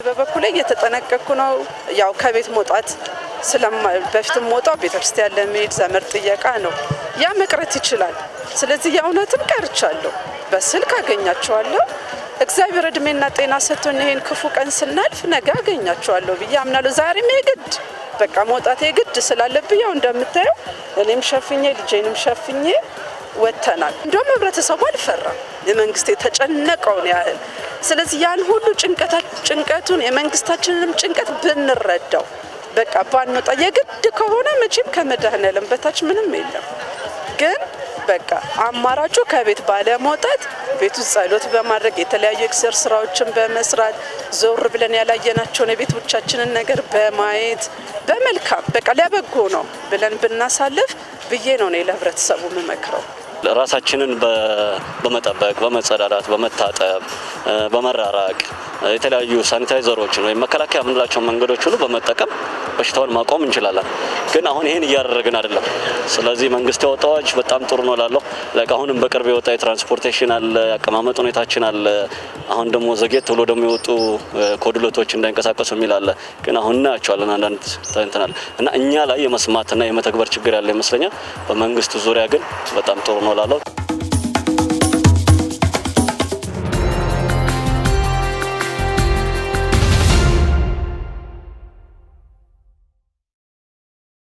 በበኩሌ እየተጠነቀቅኩ ነው። ያው ከቤት መውጣት ስለማ በፊትም ሞጣው ቤተክርስቲያን ለመሄድ ዘመድ ጥየቃ ነው። ያ መቅረት ይችላል። ስለዚህ የእውነትም ቀርቻለሁ። በስልክ አገኛቸዋለሁ። እግዚአብሔር እድሜና ጤና ሰጥቶን ይሄን ክፉ ቀን ስናልፍ ነገ አገኛቸዋለሁ ብዬ አምናለሁ። ዛሬም የግድ በቃ መውጣት የግድ ስላለብኝ ያው እንደምታየው እኔም ሸፍኜ ልጄንም ሸፍኜ ወጥተናል። እንደውም ህብረተሰቡ አልፈራም የመንግስት የተጨነቀውን ያህል። ስለዚህ ያን ሁሉ ጭንቀቱን የመንግስታችንንም ጭንቀት ብንረዳው በቃ ባንወጣ የግድ ከሆነ መቼም ከመድኃኔዓለም በታች ምንም የለም። ግን በቃ አማራጩ ከቤት ባለመውጣት ቤት ውስጥ ጸሎት በማድረግ የተለያዩ ኤክሰር ስራዎችን በመስራት ዞር ብለን ያላየናቸውን የቤቶቻችንን ነገር በማየት በመልካም በቃ ለበጎ ነው ብለን ብናሳልፍ ብዬ ነው እኔ ለህብረተሰቡ የምመክረው። ራሳችንን በመጠበቅ በመጸዳዳት፣ በመታጠብ፣ በመራራቅ የተለያዩ ሳኒታይዘሮችን ወይም መከላከያ የምንላቸው መንገዶች ሁሉ በመጠቀም በሽታውን ማቆም እንችላለን። ግን አሁን ይህን እያደረግን አይደለም። ስለዚህ መንግስት ያወጣው አዋጅ በጣም ጥሩ ነው ላለው አሁንም በቅርብ የወጣ የትራንስፖርቴሽን አለ፣ የአቀማመጥ ሁኔታችን አለ። አሁን ደግሞ ዘጌት ብሎ ደግሞ የወጡ ኮድሎቶች እንዳይንቀሳቀሱ የሚል አለ። ግን አሁን እናያቸዋለን አንዳንድ ተንትናል እና እኛ ላይ የመስማትና የመተግበር ችግር ያለ ይመስለኛል። በመንግስት ዙሪያ ግን በጣም ጥሩ ነው ላለው